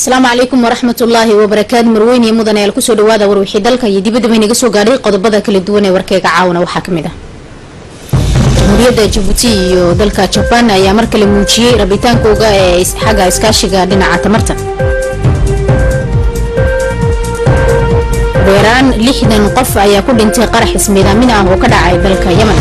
asalaamu calaykum waraxmat ullaahi wabarakaatu marweyn iyo mudan ayaal kusoo dhawaada warwixii dalka iyo dibadaba inaga soo gaadhay qodobada kala duwan ee warkeyga caawana waxaa kamid ah jamhuuriyadda jabuuti iyo dalka jabaan ayaa mar kale muujiyey rabitaankooga ee xagga iskaashiga dhinaca tamarta weeraan lixdan qof ayaa ku dhintay qarax ismiidaamin ah oo ka dhacay dalka yemen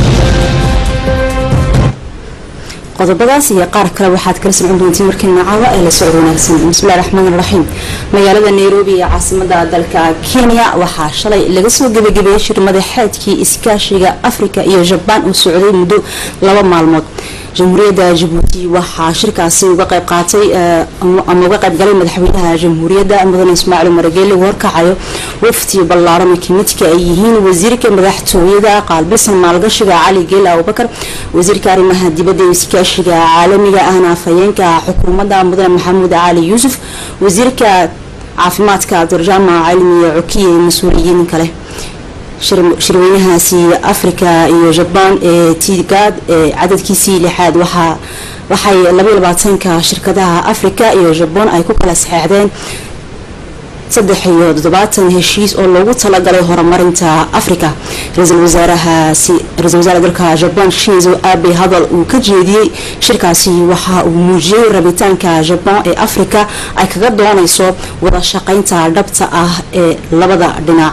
qodobadaas iyo qaar kale waxaad kala socon doontiin markiina caawa ee la socod wanaagsan bismillahi raxmaan raxiim magaalada nairobi ee caasimada dalka kenya waxaa shalay laga soo gebagabeeyey shir madaxeedkii iskaashiga afrika iyo jabaan oo socday muddo laba maalmood jamhuuriyadda jabuuti waxaa shirkaasi uga qayb qaatay ama uga qayb galay madaxweynaha jamhuuriyadda mudane ismaaciil marageele uu horkacayo wafti ballaaran oo kamidka ay yihiin wasiirka madaxtooyada qaalbilsan maalgashiga cali geela abubakar wasiirka arrimaha dibadda iyo iskaashiga caalamiga ahna afhayeenka xukuumadda mudane maxamuud cali yuusuf wasiirka caafimaadka durjaama cilmi cokiye iyo mas-uuliyiin kale shirweynahaasi afrika iyo jabaan ee tigaad ee cadadkiisii lixaad waxay labaatanka shirkadaha afrika iyo jabaan ay ku kala saxeexdeen saddex iyo toddobaatan heshiis oo loogu talagalay horumarinta afrika ra-iisul wasaarahaasi ra-isul wasaare dalka jabaan shinzo abe hadal uu ka jeediyey shirkaasi waxa uu muujiyey rabitaanka jabaan ee afrika ay kaga doonayso wada shaqeynta dhabta ah ee labada dhinac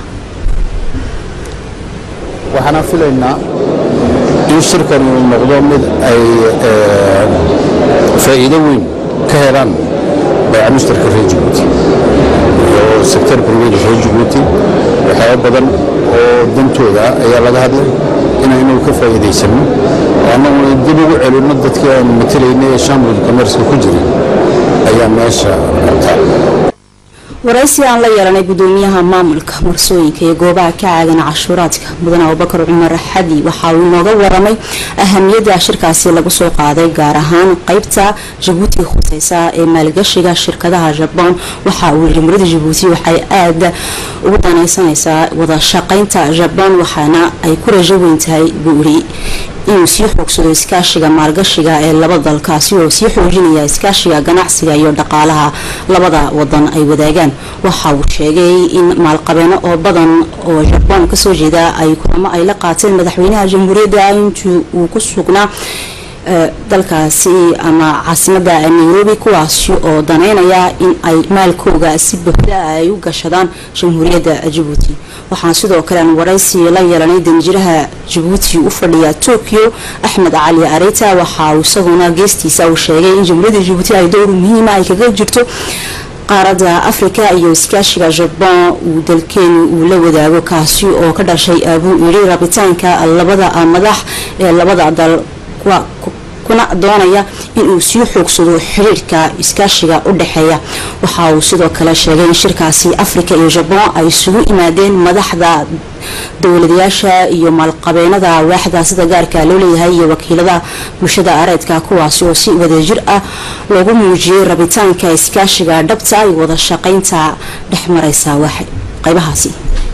waxaana filaynaa in shirkan uu noqdo mid ay faa'iido weyn ka helaan bayca mushtarka reer jabuuti iyo sektor brivada reer jabuuti waxyaaba badan oo dantooda ayaa laga hadlay inaynu ka faa'iidaysano annaguna dib ugu celinno dadkii aynu matalayna ee shambul commerska ku jiray ayaa meesha qabtaa waraysi aan la yeelanay gudoomiyaha maamulka marsooyinka iyo goobaha ka caagan cashuuraadka mudane abubakar cumar xadi waxa uu inooga waramay ahamiyadda shirkaasi lagu soo qaaday gaar ahaan qeybta jabuuti khuseysa ee maalgashiga shirkadaha jabaan waxa uu jamhuuriyadda jabuuti waxay aada ugu danaysanaysaa wada shaqeynta jabaan waxaana ay ku rajo weyn tahay buu iri inuu sii xoogsado iskaashiga maalgashiga ee laba dalkaasi oo sii xoojinaya iskaashiga ganacsiga iyo dhaqaalaha labada wadan ay wadaagaan waxa uu sheegay in maalqabeeno oo badan oo jabaan kasoo jeeda ay kulamo ay la qaateen madaxweynaha jamhuuriyadda intii uu ku sugnaa dalkaasi ama caasimada nairobi kuwaasi oo daneynaya in ay maalkooga si buuxda ay u gashadaan jamhuuriyadda jabuuti waxaan sidoo kale aan waraysi la yeelanay danjiraha jabuuti u fadhiya tokyo axmed cali areta waxa uu isaguna geestiisa uu sheegay in jamhuuriyadda jabuuti ay dowr muhiima ay kaga jirto qaaradda afrika iyo iskaashiga jabaan uu dalkeenu uu la wadaago kaasi oo ka dhashay abuu yidhi rabitaanka labada madax ee labada dal kuna doonaya inuu sii xoogsado xiriirka iskaashiga u dhexeeya waxa uu sidoo kale sheegay in shirkaasi afrika iyo jabaan ay isugu yimaadeen madaxda dowladayaasha iyo maalqabeenada waaxda sida gaarka loo leeyahay iyo wakiilada bulshada areedka kuwaasi oo si wadajir ah loogu muujiyey rabitaanka iskaashiga dhabta iyo wada shaqeynta dhexmareysa qaybahaasi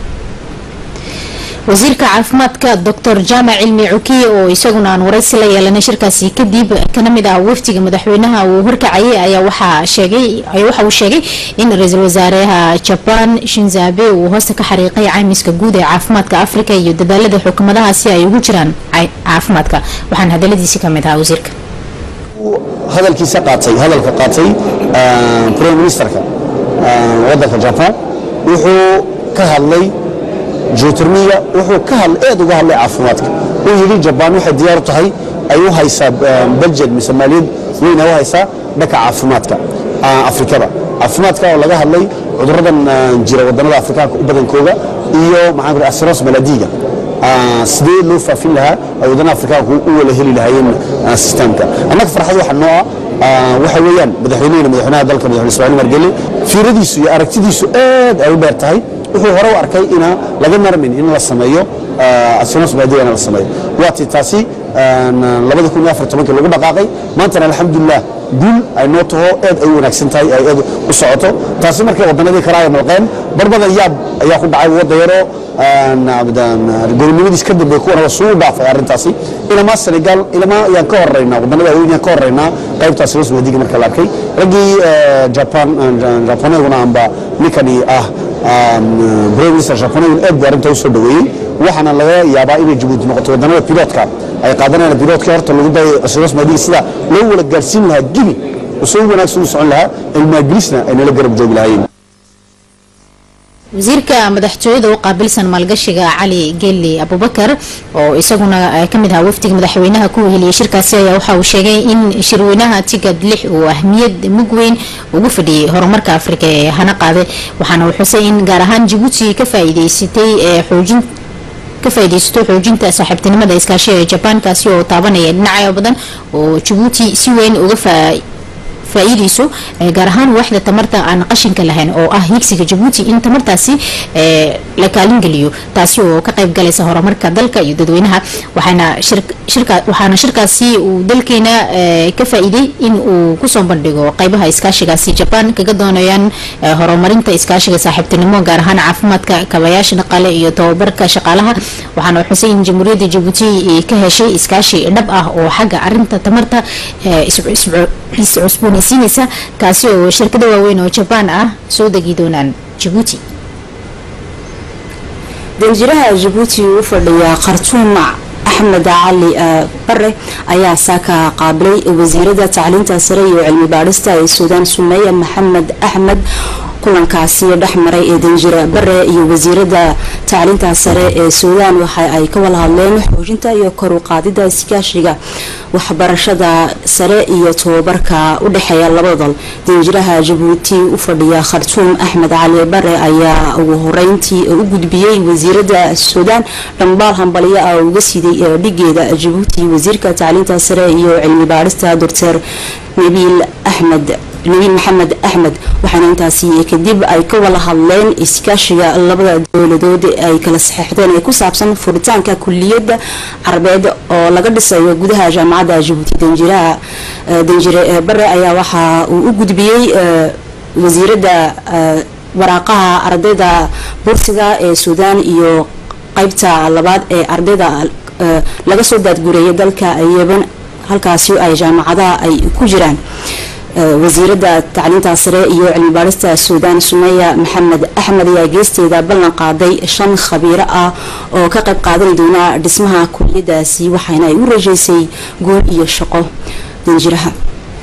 wasiirka caafimaadka doctor jaamac cilmi cukiye oo isaguna aan waraysi la yeelanay shirkaasi kadib kana mid ah waftiga madaxweynaha uu horkacayay ayaa waxa uu sheegay in ra-iisul wasaareha jabaan shinzabe uu hoosta ka xariiqay caymiska guud ee caafimaadka afrika iyo dadaalada xukuumadahaasi ay ugu jiraan caafimaadka waxaan hadaladiisi kamid ahaa wasiirka hadalkiisa qaatay hadalka qaatay prime ministerka wadanka jabaan wuxuu ka hadlay geotermiga wuxuu ka hadlay aad uga hadlay caafimaadka uu yidhi jabaan waxay diyaar u tahay ay u haysaa budget mise maaliyad weyn ay u haysaa dhanka caafimaadka afrikada caafimaadka oo laga hadlay cuduradan jira wadannada afrikaanka u badankooga iyo maxaan ku asiros maladiga sidee loo faafin lahaa ay wadannada afrikaanku u wala heli lahaayeen sistemka annaga farxad waxa noo ah waxa weeyaan madaxweynehena madaxweynaha dalka madaxweyne ismaaciil margele fiiradiisu iyo aragtidiisu aad ay u dheer tahay wuxuu hore u arkay ina laga marmin in la sameeyo asinos baadiga in la sameeyo waati taasi labada kun iyo afar tobankii lagu dhaqaaqay maantana alxamdulilah guul ay noo taho aad ay u wanaagsan tahay ay aad u socoto taasi markay wadannadii kale ay malqeen barbadan yaab ayaa ku dhacay wadda yaroo gobolnimadiis ka dambeey kuwana waa suu dhaafay arrintaasi ilamaa senegal ilamaa ayaan ka horeynaa wadannada waaweyn ayaan ka horeynaa qaybtaasi hoos waadiga marka la arkay raggii japan japaneguna amba ninkani ah prime minister japaneguna aad buu arrintaa u soo dhaweeyey waxaana laga yaabaa inay jabuuti noqoto wadannada pilotka ay qaadanayaan pilotka horta lagu dayay hoos waadiga sida loo wala gaarsiin lahaa gini usoo wanaagsan u socon lahaa ilmaagilisna ay nala garab joogi lahaayeen wasiirka madaxtooyada u qaabilsan maalgashiga cali geli abubakar oo isaguna kamid ahaa wafdiga madaxweynaha ku weheliyay shirkaasi ayaa waxa uu sheegay in shirweynaha tigad lix uu ahmiyad mug weyn ugu fadhiyay horumarka afrika ee hana qaaday waxaana uu xusay in gaar ahaan jabuuti ka faa'iideysatay ee xoojin ka faaideysato xoojinta saaxiibtinimada iskaashiga ee jabaan kaasi oo taabanaya dhinacyo badan oo jabuuti si weyn uga faa-iideyso gaar ahaan waaxda tamarta aan qashinka lahayn oo ah higsiga jabuuti in tamartaasi la kaalin geliyo taasi oo ka qayb galaysa horumarka dalka iyo dadweynaha waxaana shirkaasi uu dalkeena ka faa-iiday in uu kusoo bandhigo qaybaha iskaashigaasi jabaan kaga doonayaan horumarinta iskaashiga saaxiibtinimo gaar ahaan caafimaadka kabayaasha dhaqaale iyo tababarka shaqaalaha waxaana xusay in jamhuuriyadda jabuuti ka heshay iskaashi dhab ah oo xagga arinta tamarta iscusboonaysiinaysa kaasi oo shirkada waaweyn oo jabaan ah soo degi doonaan jabuuti danjiraha jabuuti u fadhiya khartuum axmed cali bare ayaa saaka qaabilay wasiirada tacliinta sare iyo cilmi baadhista ee suudaan sumeeye maxamed axmed kulankaasi dhex maray ee danjira bare iyo wasiirada tacliinta sare ee suudaan waxa ay ka wada hadleen xoojinta iyo kor u qaadida iskaashiga waxbarashada sare iyo tababarka u dhexeeya labada dal danjiraha jabuuti u fadhiya khartuum axmed cali bare ayaa ugu horeyntii u gudbiyey wasiirada suudaan dhambaal hambaliyo ah uga siday dhigeeda jabuuti wasiirka tacliinta sare iyo cilmi baadhista doctor nabiil axmed nabiil maxamed axmed waxaana intaasi kadib ay ka wada hadleen iskaashiga labada dowladood ay kala saxeixdeen ee ku saabsan furitaanka kuliyadda carabeed oo laga dhisayo gudaha jaamacadda jabuuti danjiraha danjire bare ayaa waxa uu u gudbiyey wasiirada waraaqaha ardayda bursiga ee suudaan iyo qeybta labaad ee ardayda laga soo daadgureeyay dalka yeban halkaasi ay jaamacadaha ay ku jiraan wasiirada tacliinta sare iyo cilmi baadhista suudaan sumeya maxamed axmed ayaa geesteeda ballan qaaday shan khabiiro ah oo ka qayb qaadan doona dhismaha kuliyadaasi waxaana ay u rajeysay guul iyo shaqo danjiraha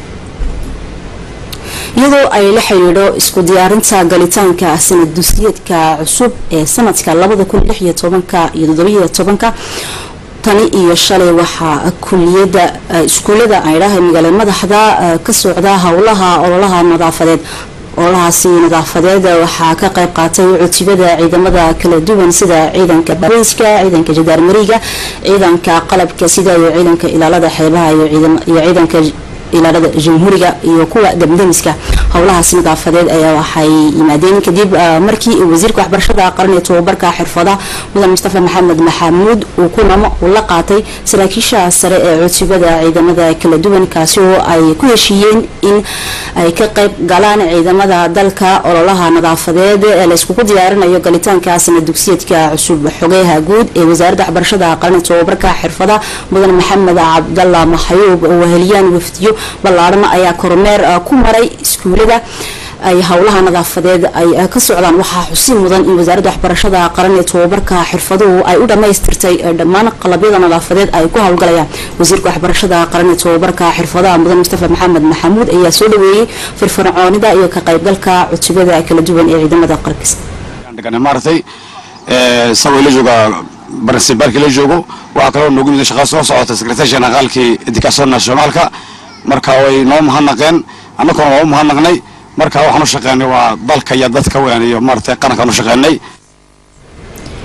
iyadoo ay la xidhiidho isku diyaarinta galitaanka sanad dusiyeedka cusub ee sanadka labada kun lix iyo tobanka iyo toddobiyo tobanka tani iyo shalay waxaa kuliyada iskuulada aydhaha magaala madaxda ka socda howlaha ololaha nadaafadeed ololahaasi nadaafadeed waxaa ka qayb qaatay cutubada ciidamada kala duwan sida ciidanka bariiska ciidanka jadaarmariga ciidanka qalabka sida iyo ciidanka ilaalada xeebaha iyo ciidanka ilaalada jamhuuriga iyo kuwa damdamiska howlahaasi nadaafadeed ayaa waxay yimaadeen kadib markii wasiirka waxbarashada qaran ee tababarka xirfada mudan mustafa maxamed maxamuud uu kunamo uu la qaatay saraakiisha sare ee cutubada ciidamada kala duwan kaasi oo ay ku heshiiyeen in ay ka qayb galaan ciidamada dalka ololaha nadaafadeed ee layskugu diyaarinayo galitaanka sanad dugsiyeedka cusub xogeyaha guud ee wasaaradda waxbarashada qaran ee tababarka xirfada mudan maxamed cabdalla maxayuub oo weheliyaan wafdiyo ballaadhan ayaa kormeer ku maray iskuulada ay howlaha nadaafadeed ay ka socdaan waxaa xusi mudan in wasaaradda waxbarashada qaran ee tababarka xirfaduhu ay u dhammaystirtay dhammaan qalabyada nadaafadeed ay ku howlgalayaan wasiirka waxbarashada qaran ee tababarka xirfadaha mudan mustafa maxamed maxamuud ayaa soo dhaweeyey firfircoonida iyo ka qaybgalka cutubada kala duwan ee ciidamada qarkiis maaragtay isagoo la jooga barnsibaarkii la joogo waxaa kaloo noogu yimid shaqaa soo socota sekretary generaalkii education nationaalka marka way noo mahadnaqeen annaguna waa u mahadnaqnay marka waxaan u shaqeynay waa dalka iyo dadka weyn iyo maaragtay qarankaan u shaqeynay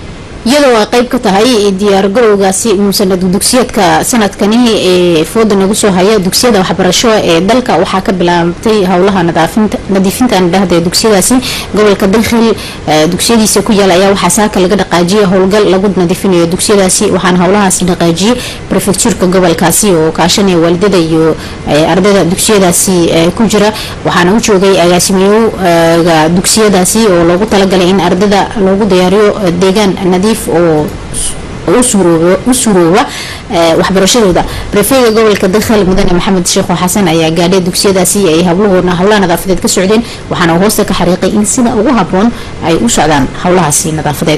iyadoo ay qeyb ka tahay diyaargarowgaasi sanad dugsiyeedka sanadkani ee fooda nagu soo haya dugsiyada waxbarasho ee dalka waxaa ka bilaabtay howlaha nadiifinta dhahda dugsiyadaasi gobolka dakhil dugsiyadiisa ku yaala ayaa waxaa saaka laga dhaqaajiyay howlgal lagu nadiifinayo dugsiyadaasi waxaana howlahaasi dhaqaajiyay prefectuurka gobolkaasi oo kaashanaya waalidada iyo ardayda dugsiyadaasi ku jira waxaana u joogay agaasimeyoga dugsiyadaasi oo loogu talagalay in ardayda loogu diyaariyo deegaan nadiif oo u surooba waxbarashadooda rafeega gobolka dakhal mudane maxamed sheekho xasan ayaa gaadhay dugsiyadaasi ay hawlahoodna howlaha nadaafadeed ka socdeen waxaana uu hoosta ka xariiqay in sida ugu haboon ay u socdaan howlahaasi nadaafadeed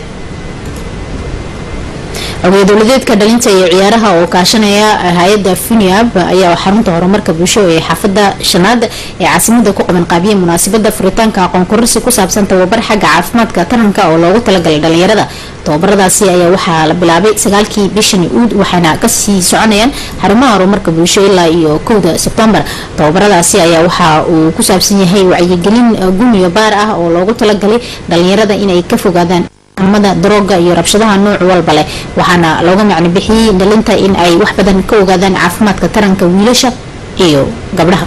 ogeya dowladeedka dhalinta iyo ciyaaraha oo kaashanaya hay-ada funiab ayaa xarunta horumarka bulsho ee xaafada shanaad ee caasimada ku qaban qaabiyay munaasabada furitaanka aqoon kororsi ku saabsan tababar xagga caafimaadka taranka oo loogu talagalay dhalinyarada tababaradaasi ayaa waxaa la bilaabay sagaalkii bishani uud waxaana kasii soconayaan xarumaha horumarka bulsho ilaa iyo kowda sebtembar tababaradaasi ayaa waxa uu ku saabsan yahay wacyigelin guniyo baar ah oo loogu talagalay dhalinyarada inay ka fogaadaan mada darooga iyo rabshadaha nooc walba leh waxaana looga macno bixiyey dhalinta in ay wax badan ka ogaadaan caafimaadka taranka wiilasha iyo gabdhaha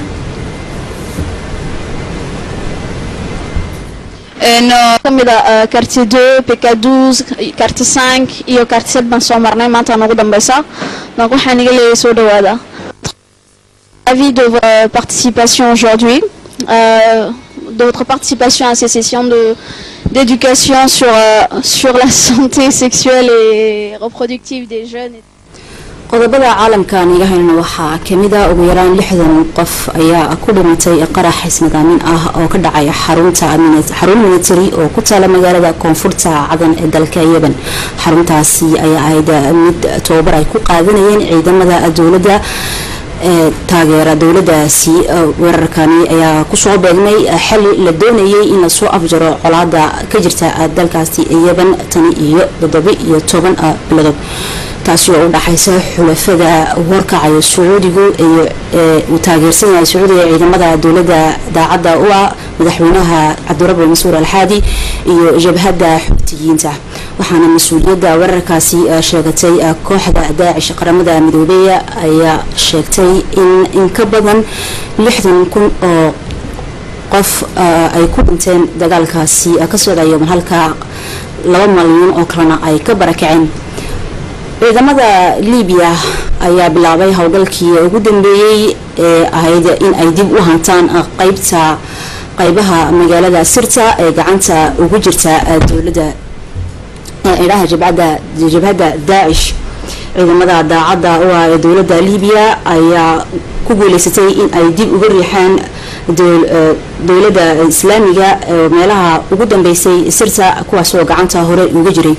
kamida quartier 2 pk12 quartier 5 iyo quartier 7 baan soo marnay maanta noogu dambeysa donc waxaan iga leeyahay soo dhawaada avis de votre participation aujourd'hui euh, de votre participation à ces sessions de d'éducation sur, euh, sur la santé sexuelle et reproductive des jeunes. qodobada caalamkan iga haynana waxaa kamida ugu yaraan lixdan qof ayaa ku dhimatay qarax isnidaamin ah oo ka dhacay xarunta xarun military oo ku taala magaalada koonfurta cadan ee dalka yeban xaruntaasi ayaa ahayd mid tababar ay ku qaadanayeen ciidamada dowladda ee taageera dowladaasi weerarkani ayaa kusoo beegmay xili la doonayay in lasoo afjaro colaada ka jirta dalkaasi yeban tani iyo toddoba iyo toban biladood taasi oo u dhaxaysa xulafada warkacaya sacuudigu iyo uu taageersan yahay sacuudiga ciidamada dowlada daacadda u ah madaxweynaha cabdirabi mansuur alxaadi iyo jabhadda xubtiyiinta waxaana mas-uuliyadda weerarkaasi sheegatay kooxda daacish qaramada midoobeya ayaa sheegtay in in ka badan lixdan kun oo qof ay ku dhinteen dagaalkaasi ka socdayo halka laba malyan oo kalena ay ka barakaceen ciidamada libiya ayaa bilaabay howlgalkii ugu dambeeyey ee ahayd in ay dib u hantaan qeybta qeybaha magaalada sirta ee gacanta ugu jirta dowlada idhaha jabhadda daacish ciidamada daacadda u ah ee dowlada libiya ayaa ku guuleysatay in ay dib uga riixaan dowlada islaamiga meelaha ugu dambeysay sirta kuwaasoo gacanta hore uga jiray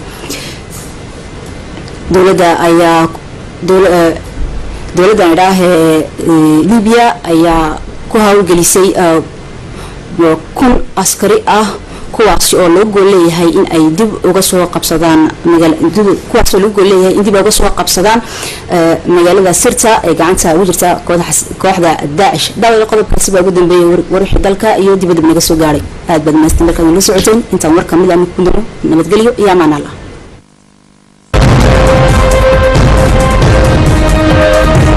dowlada ayaa dowladan idhaah ee libiya ayaa ku hawlgelisay kun askari ah kuwaasi oo loo gool leeyahay in ay dib uga soo qabsadaan kuwaasoo loo gool leeyahay in dib uga soo qabsadaan magaalada sirta ee gacanta ugu jirta kooxda daacish daawada qodobkaasi baa ugu dambeeyay warwixii dalka iyo dibadib naga soo gaaray aad baad maastin dalka nala socoteen intaan war kamid ah ku diro nabadgelyo iyo amaan allah